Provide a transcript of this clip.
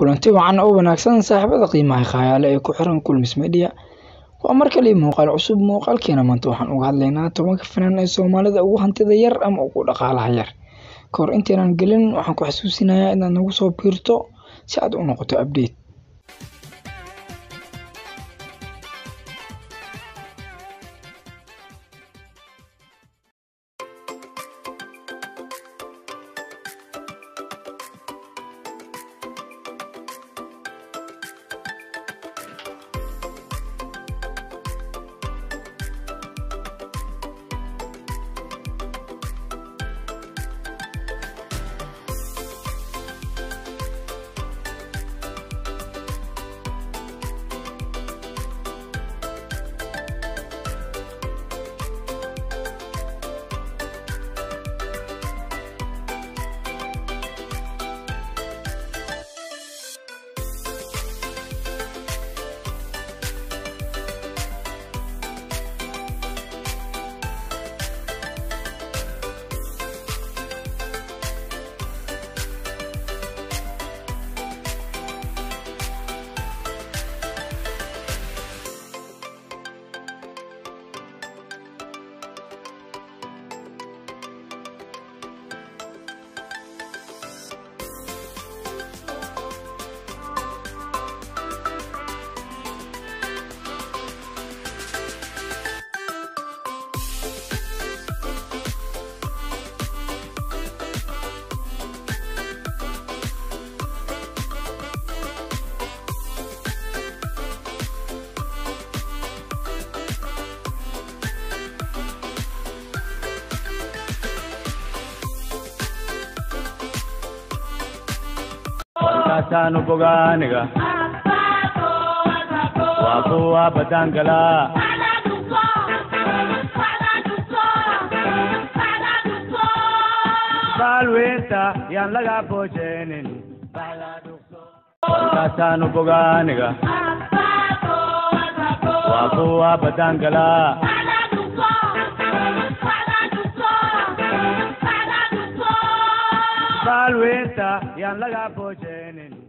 kulanti wacan oo wanaagsan saaxiibada qiimaha khayaale ee ku xiran kulmis media waa mar kale muuqaal cusub muuqaalkeena maanta waxaan uga hadlaynaa tobanka fanaan ee soomaalida ugu hantida yar ama ugu dhaqaalaha yar ka hor intaynan gelin waxaan ku xasuusinayaa inaad nagu soo biirto si aad u noqoto update kaasaan bogaaniga waa kuwa badangala baalweynta yaan laga boojeenin kaasaan bogaaniga waa kuwa badangala baalweynta yaan laga boojeenin